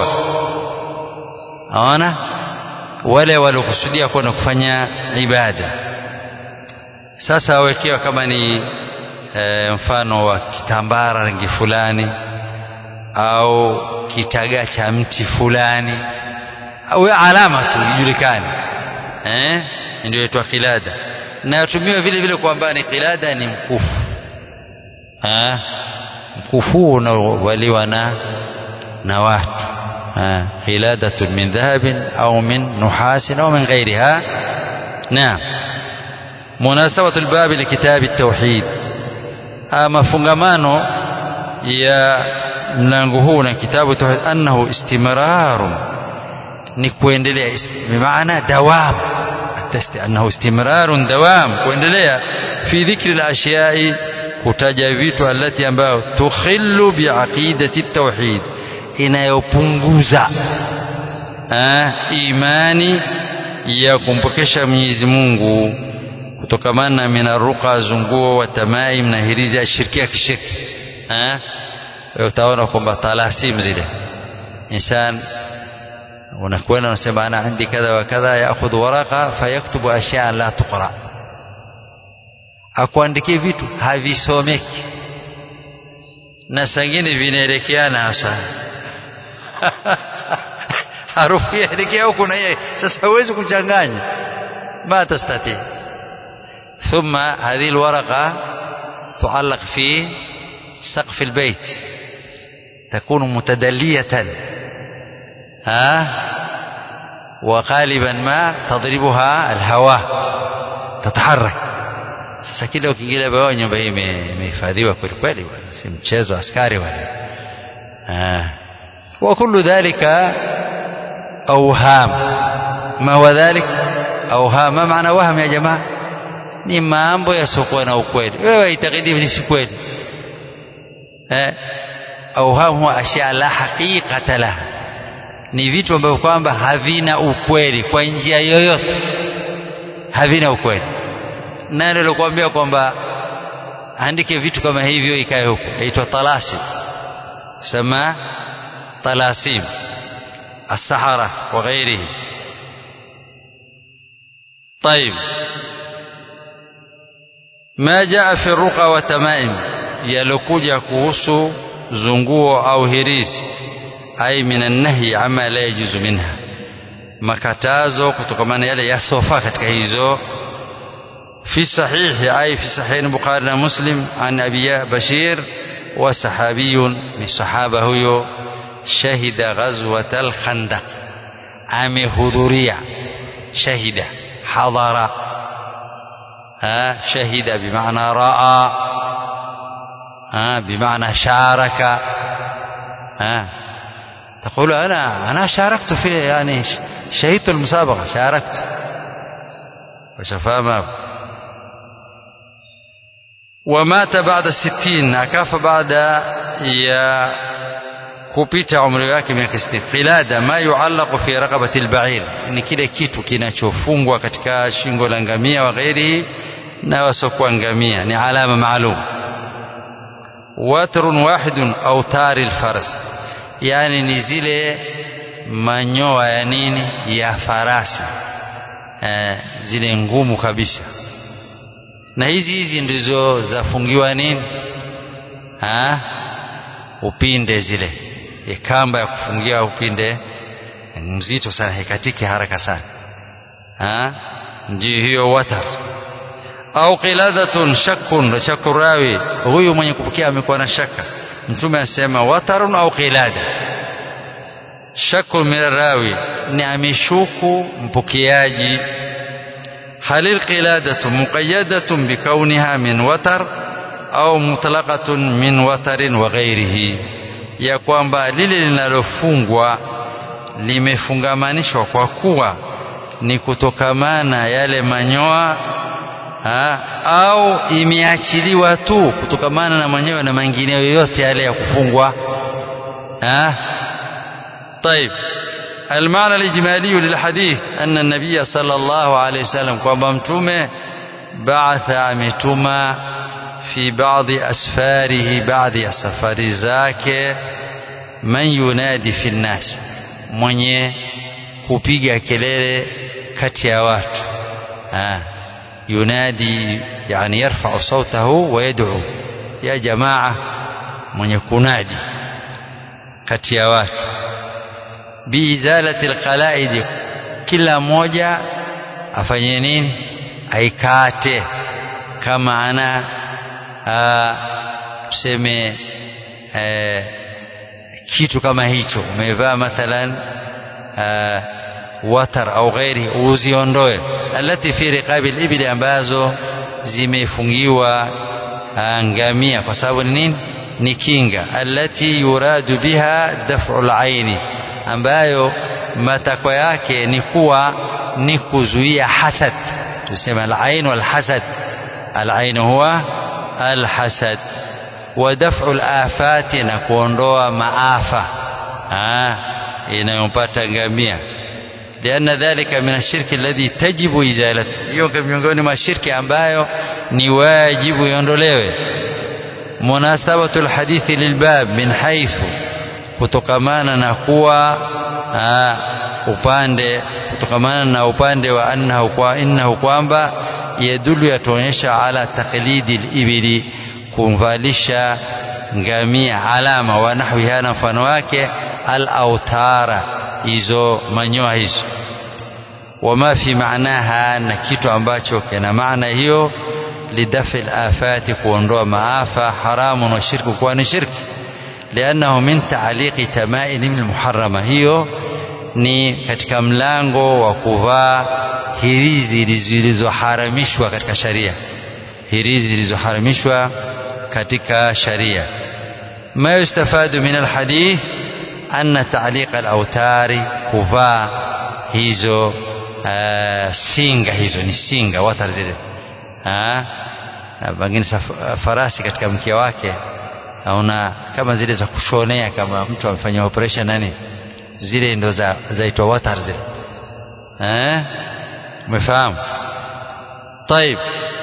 aona wale waliokusudia kwenda kufanya ibada sasa wawekewa kama ni e, mfano wa kitambara rangi fulani au kitaga cha mti fulani au alama tu ijulikane eh ndio inaitwa qilada na yatumiwa vile vile kwamba ni qilada ni mkufu eh mkufu unaovaliwa na na watu qiladatun min dhahabin au min nuhasin au min ghairiha naam munasabatu albabi likitabi at-tauhid mafungamano ya mlango huu na kitabu tauhid annahu istimrarun ni kuendelea bimaana dawam annahu istimrarun dawam kuendelea fi dhikri al-ashyai kutaja vitu alati ambayo tukhillu biaqidati tauhid inayopunguza imani ya kumpokesha Mwenyezi Mungu kutokamana na minaruqa zunguo wa tamaim na hirizi ya shirkia kishirki utaona kwamba talasim zile insan unakwenda unasema ana indi kadha wa kadha yaakhudhu waraqa fayaktubu ashyaa la tuqra akuandikie vitu havisomeki na sangine vinaelekeana hasa harufu yaelekea huku na yeye sasa huwezi kuchanganya ma tastati ثم هذه الورقة تعلق في سقف البيت تكون متدلية ها وغالبا ما تضربها الهواء تتحرك sasa kile ukiingilia bao nyumba hii imehifadhiwa kweli kweli bwana si mchezo askari wale wa kullu dhalika awham ma huwa dhalik awham ma maana waham ya jamaa ni mambo yasiokuwa na ukweli wewe itakidi ni si kweli eh awham huwa ashya la haqiqata laha ni vitu ambavyo kwamba havina ukweli kwa njia yoyote havina ukweli nani alikwambia kwamba andike vitu kama hivyo ikae huko inaitwa talasim sema talasim السحرة وغيره طيب ما جاء في الرقى والتمائم yalokuja kuhusu zunguo au hirizi ai minan nahyi ama la yajuzu minha makatazo kutokamana yale yasofaa katika hizo في الصحيح أي في صحيح البخاري ومسلم عن أبي بشير وصحابي من صحابة هو شهد غزوة الخندق أمي حضورية شهد حضر ها شهد بمعنى رأى ها بمعنى شارك ها تقول أنا أنا شاركت في يعني شهدت المسابقة شاركت وشفاء ومات بعد الستين أكاف بعد يا kupita umri wake miaka 60 qilada ma yuallaqu fi raqabati albair ni kile kitu kinachofungwa katika shingo la ngamia wa ghairihi na wasokuwa ngamia ni alama maalum watrun wahidun au tari alfaras yani ni zile manyoa ya nini ya farasi eh, zile ngumu kabisa na hizi hizi ndizo zafungiwa nini ha? upinde zile e kamba ya kufungia upinde mzito sana haikatiki haraka sana ha? ndio hiyo watar au qiladatun shakkun shakku rawi huyu mwenye kupokea amekuwa na shaka mtume anasema watarun au qilada shakku min rawi ni ameshuku mpokeaji هل القلادة مقيدة بكونها من وتر أو مطلقة من وتر وغيره ya kwamba lile linalofungwa limefungamanishwa kwa kuwa ni kutokamana yale manyoa ha, au imeachiliwa tu kutokamana na manyoya na mengineyo yoyote yale ya kufungwa ha? طيب المعنى الإجمالي للحديث أن النبي صلى الله عليه وسلم kwamba mtume بعث ametuma في بعض أسفاره بعض ya safari zake man yunadi fi nnas mwenye kupiga kelele kati ya watu ah yunadi yani yarfa'u sautahu wa yad'u ya jamaa mwenye kunadi kati ya watu biizalati alqalaid kila mmoja afanye nini aikate kama ana tuseme kitu kama hicho umevaa mathalan aa, watar au ghairi uziondoe alati fi riqabi libili ambazo zimefungiwa ngamia kwa sababu ni nini ni kinga alati yuradu biha daf'u alaini ambayo matakwa yake ni kuwa ni kuzuia hasad tuseme alain walhasad alain huwa alhasad wa daf'u alafati na kuondoa maafa inayompata ngamia لأن ذلك من الشرك الذي تجب إزالته hiyo miongoni mwa shirki ambayo ni wajibu iondolewe munasabatu alhadithi lilbab min haythu kutokamana na kuwa upande kutokamana na upande wa annahu kwa innahu kwamba yadulu yatuonyesha ala taqlidi libili kumvalisha ngamia alama wa nahwiha na mfano wake al autara hizo manyoa hizo wama fi maanaha na kitu ambacho kina maana hiyo lidafi alafati kuondoa maafa haramun wa shirku kuwa ni shirki liannahu min taaliqi tamaim almuharrama hiyo ni katika mlango wa kuvaa hirizi zilizoharamishwa katika sharia hirizi zilizoharamishwa katika sharia ma yustafadu min alhadith anna ta'liq al-awtari kuvaa hizo uh, singa hizo ni singa watar zile pengine farasi katika mkia wake naona kama zile za kushonea kama mtu amefanya operation nani zile ndo za zaitwa watar zile eh umefahamu طيب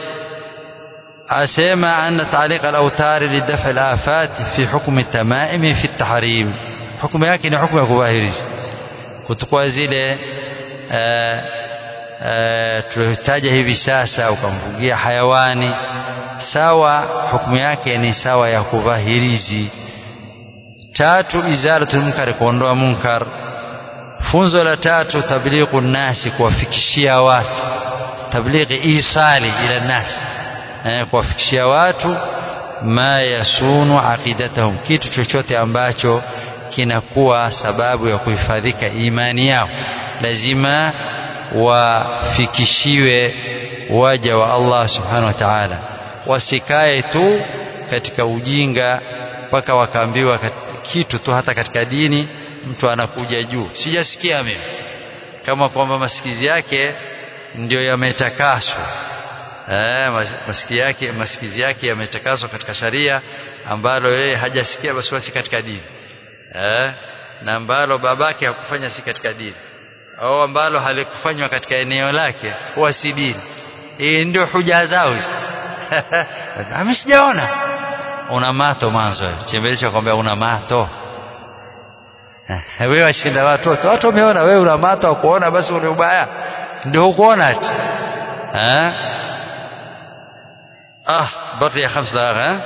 أسمع أن تعليق الأوتار لدفع الآفات في حكم التمائم في التحريم hukumu yake ni hukumu ya kuvaa hirizi kuchukua zile uh, uh, tuliotaja hivi sasa ukamfungia hayawani sawa hukumu yake ni sawa ya kuvaa hirizi tatu izalatul munkar kuondoa munkar funzo la tatu tablighu nasi kuwafikishia watu tablighi isali ila nasi eh, kuwafikishia watu ma yasunu aqidatahum kitu chochote ambacho kinakuwa sababu ya kuhifadhika imani yao lazima wafikishiwe waja wa Allah subhanahu wa ta'ala wasikae tu katika ujinga mpaka wakaambiwa kitu tu hata katika dini mtu anakuja juu sijasikia mimi kama kwamba masikizi yake ndio yametakaswa eh masikio yake masikizi yake yametakaswa katika sharia ambalo yeye hajasikia basi wasi katika dini eh na ambalo babake hakufanya si katika dini au ambalo halikufanywa katika eneo lake huwa si dini hii ndio huja zao hizi mimi sijaona una mato mwanzo chembelecho kwambia una mato wewe washinda watu wote watu wameona wewe una mato wa kuona basi ule ubaya ndio hukuona ati eh ah بقي خمس دقائق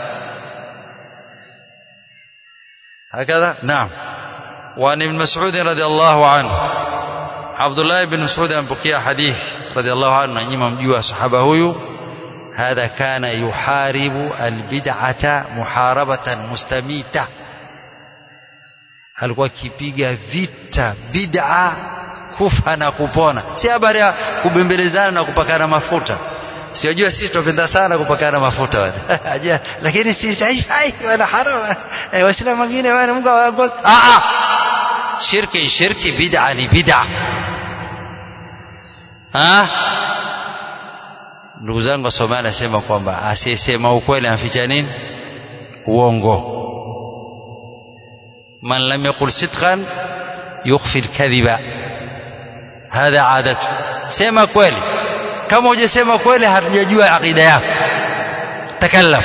هكذا نعم وعن ابن مسعود رضي الله عنه عبد الله بن مسعود أنبقي حديث رضي الله عنه نعم مجوا صحابة هو هذا كان يحارب البدعة محاربة مستميتة alikuwa akipiga vita bid'a kufa na kupona si habari ya kubembelezana na kupakana mafuta siojua sisi tunapenda sana kupakana mafuta wale lakini si haifai wala haram eh waislamu wengine wana Mungu awaongoze ah ah shirki shirki bid'a ni bid'a ah ndugu zangu wasomali anasema kwamba asiyesema ukweli anaficha nini uongo من لم يقل صدقا يخفي الكذب هذا عادته سema kweli kama hujasema kweli hatujajua aqida yako takallam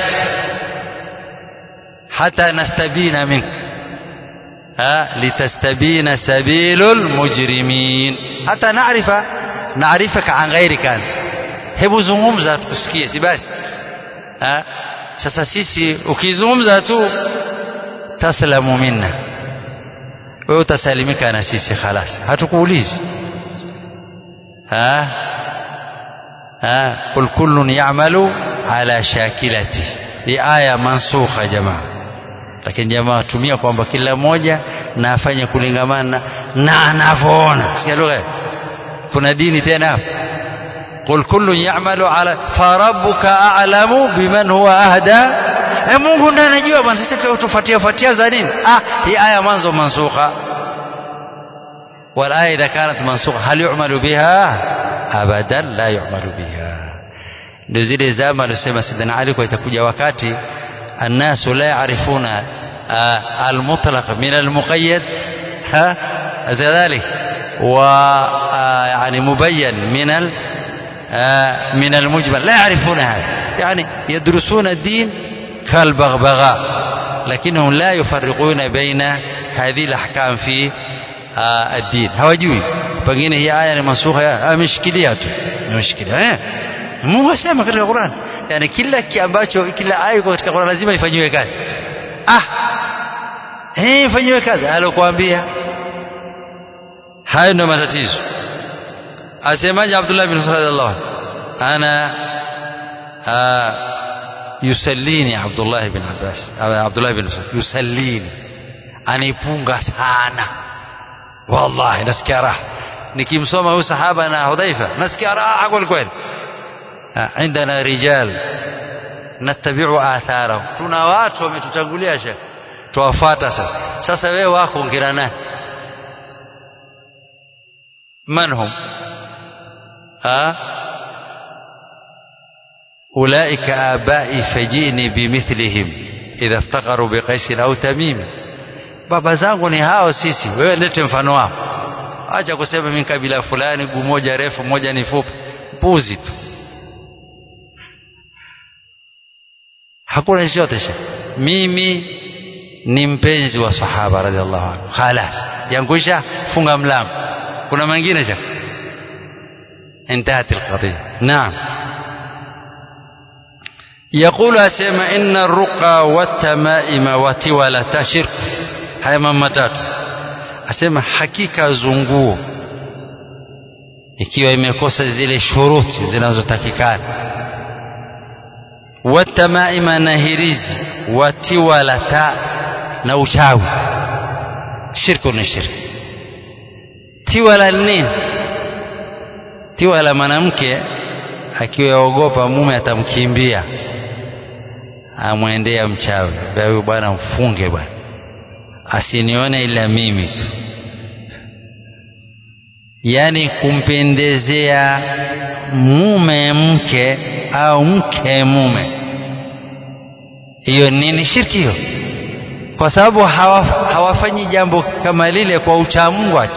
hata nastabina mink ha litastabina sabilul mujrimin hata naarifa naarifaka an ghairika ant hebu zungumza tukusikie si basi ha sasa sisi ukizungumza tu taslamu minna wewe utasalimika na sisi khalas hatukuulizi ha ha kul kullun ya'malu ala shakilati hii aya mansukha jamaa lakini jamaa watumia kwamba kila mmoja na afanye kulingamana na anavyoona sikia lugha kuna dini tena hapo قل كل يعمل على فربك أعلم بمن هو أهدى e Mungu ndiye anajua bwana sisi tufuatia fuatia za nini ah hii aya mwanzo mansukha wal aya idha kanat mansukha hal yu'malu biha abadan la yu'malu biha ndio zile zama alisema sidana Ali kwa itakuja wakati annasu la yaarifuna المطلق من المقيد ها كذلك و يعني مبين من من المجمل لا يعرفون هذا يعني يدرسون الدين كالبغبغاء لكنهم لا يفرقون بين هذه الأحكام في الدين hawajui pengine hii aya ni mansukha ameshikilia tu ameshikilia eh Mungu asema katika Qur'an yani kila ambacho kila aya iko katika Qur'an lazima ifanyiwe kazi ah eh ifanyiwe kazi alokuambia hayo ndio matatizo asemaje Abdullah bin Mas'ud radhiallahu ana yusallini Abdullah bin Abbas Abdullah bin Mas'ud yusallini anipunga sana wallahi nasikia raha nikimsoma huyu sahaba na Hudhaifa nasikia raha kweli kweli عندنا رجال نتبع آثارهم tuna watu wametutangulia shekh tuwafuata sasa sasa wewe wako ongera naye من هم ها أولئك آبائي فجئني بمثلهم إذا افتقروا بقيس أو تميم baba zangu ni hao sisi wewe lete mfano wao acha kusema mimi kabila fulani guu moja refu moja ni fupi puzi tu hakuna chochote mimi ni mpenzi wa sahaba radhiallahu anhu khalas yanguisha funga mlango kuna mengine cha انتهت القضية نعم يقول أسيما إن الرقى والتمائم وتولة شرك haya mambo matatu asema hakika zunguo ikiwa imekosa zile shuruti zinazotakikana watamaima na hirizi watiwalata na uchawi shirku ni shirki tiwala nini tiwala mwanamke akiwaogopa mume atamkimbia amwendea mchawi huyu bwana mfunge bwana asinione ila mimi tu yaani kumpendezea mume mke au mke mume hiyo nini shirki hiyo kwa sababu hawa, hawafanyi jambo kama lile kwa uchamungu ati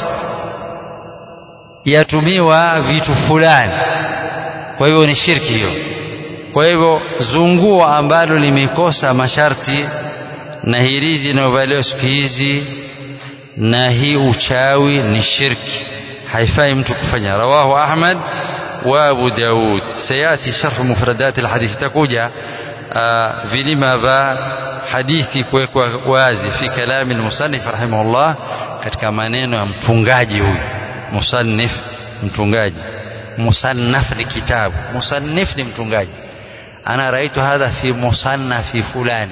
yatumiwa vitu fulani kwa hivyo ni shirki hiyo kwa hivyo zunguo ambalo limekosa masharti na hirizi inayovaliwa siku hizi na hii uchawi ni shirki haifai mtu kufanya rawahu ahmad wa abu daud sayati sharh mufradat alhadith takuja vilima vya hadithi kuwekwa wazi fi kalami almusannif rahimahullah katika maneno ya mtungaji huyu musannif mtungaji musannaf ni kitabu musannif ni mtungaji ana raitu hadha fi musannafi fulani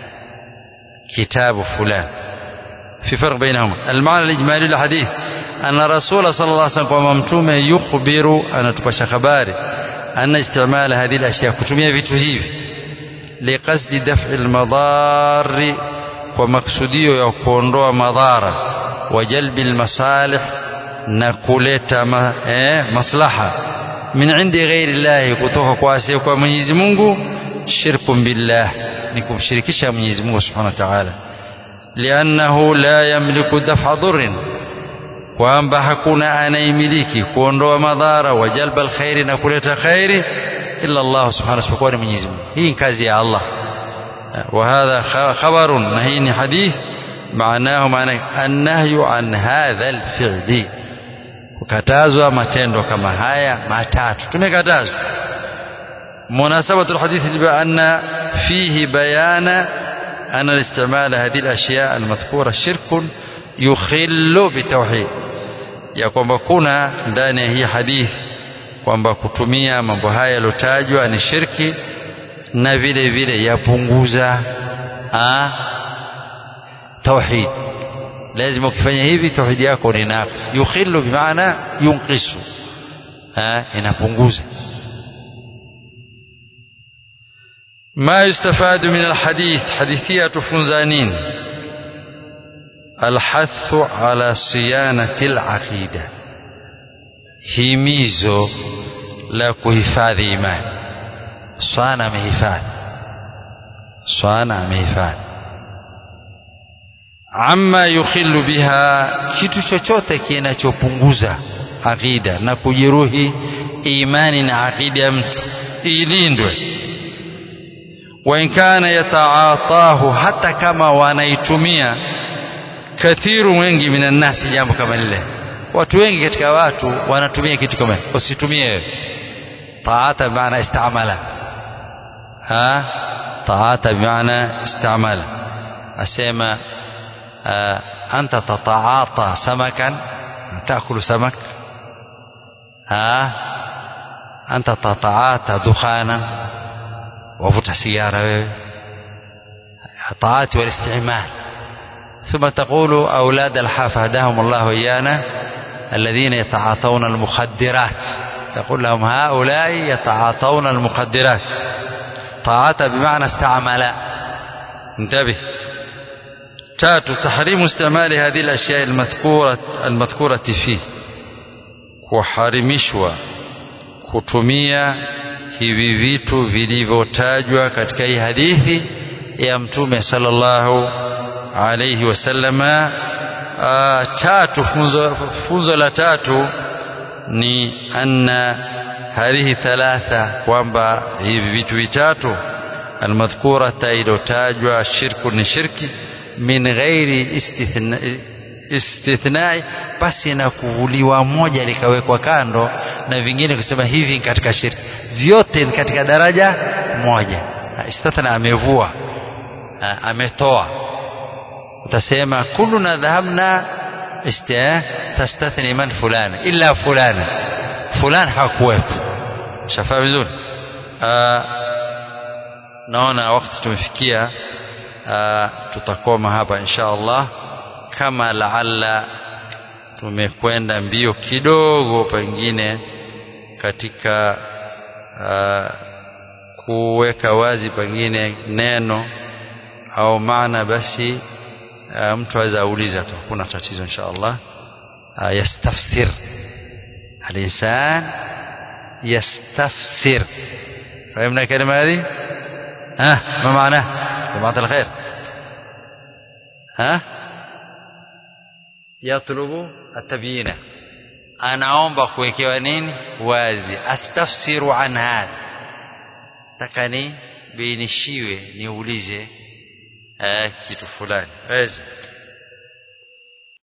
كتاب فلان في فرق بينهما المعنى الإجمالي للحديث أن الرسول صلى الله عليه وسلم وممتوم يخبر أن تبشى خباري أن استعمال هذه الأشياء كتمية في تهيب لقصد دفع المضار ومقصودية يكون مضارة وجلب المصالح نكولت مصلحة من عند غير الله كتوك كواسي ومنيزي منغو شرك بالله ni kumshirikisha Mwenyezi Mungu Subhanahu wa Ta'ala liannahu la yamliku daf'a dhurrin kwamba hakuna anayemiliki kuondoa madhara wa jalba alkhairi na kuleta khairi illa Allah subhanahu wa ta'ala Mwenyezi Mungu hii ni kazi ya Allah wa hadha khabarun na hii ni hadith maanahu maana annahyu an hadha alfi'li kukatazwa matendo kama haya matatu tumekatazwa مناسبة الحديث بأن فيه بيان أن الاستعمال هذه الأشياء المذكورة شرك يخل بالتوحيد ya kwamba kuna ndani ya hii hadithi kwamba kutumia mambo haya yalotajwa ni shirki na vile vile yapunguza tauhid lazima ukifanya hivi tauhidi yako ni naqis yukhillu bimaana yunqisu inapunguza ما يستفاد من الحديث حديثية فنزانين الحث على صيانة العقيدة himizo la kuhifadhi imani swana amehifadhi swana amehifadhi amma yukhillu biha kitu chochote kinachopunguza aqida na kujeruhi imani na aqida ya mtu ilindwe وإن كان يتعاطاه حتى كما wanaitumia kathiru wengi minan nasi jambo kama lile watu wengi katika watu wanatumia kitu kama usitumie wewe taata bimaana istamala ha taata bimaana istamala asema anta tataata samakan taakulu samak ha anta tataata dukhana wavuta sigara wewe taati walistimal ثم تقول أولاد الحافة هداهم الله إيانا الذين يتعاطون المخدرات تقول لهم هؤلاء يتعاطون المخدرات طاعة بمعنى استعمل انتبه تات تحريم استعمال هذه الأشياء المذكورة المذكورة فيه kuharimishwa kutumia hivi vitu vilivyotajwa katika hii hadithi ya mtume sallallahu alayhi wasallama tatu funzo, funzo la tatu ni anna hadhihi thalatha kwamba hivi vitu vitatu almadhkurata iliyotajwa shirku ni shirki min ghairi istithna istithnai basi na kuvuliwa moja likawekwa kando na vingine kusema hivi katika shirki vyote ni katika daraja moja istathna amevua ametoa utasema kulluna dhahabna tastathni man fulani illa fulani fulani hakuwepo shafaa vizuri naona wakati tumefikia tutakoma hapa insha Allah kama laalla tumekwenda mbio kidogo pengine katika uh, kuweka wazi pengine neno au maana basi uh, mtu aweza auliza tu hakuna tatizo insha Allah uh, yastafsir الإنسان يستفسر فهمنا الكلمة هذه ها ما معناه جماعة الخير ها يطلب التبيين anaomba kuwekewa nini wazi astafsiru an hadha taka ni bainishiwe niulize eh, kitu fulani wezi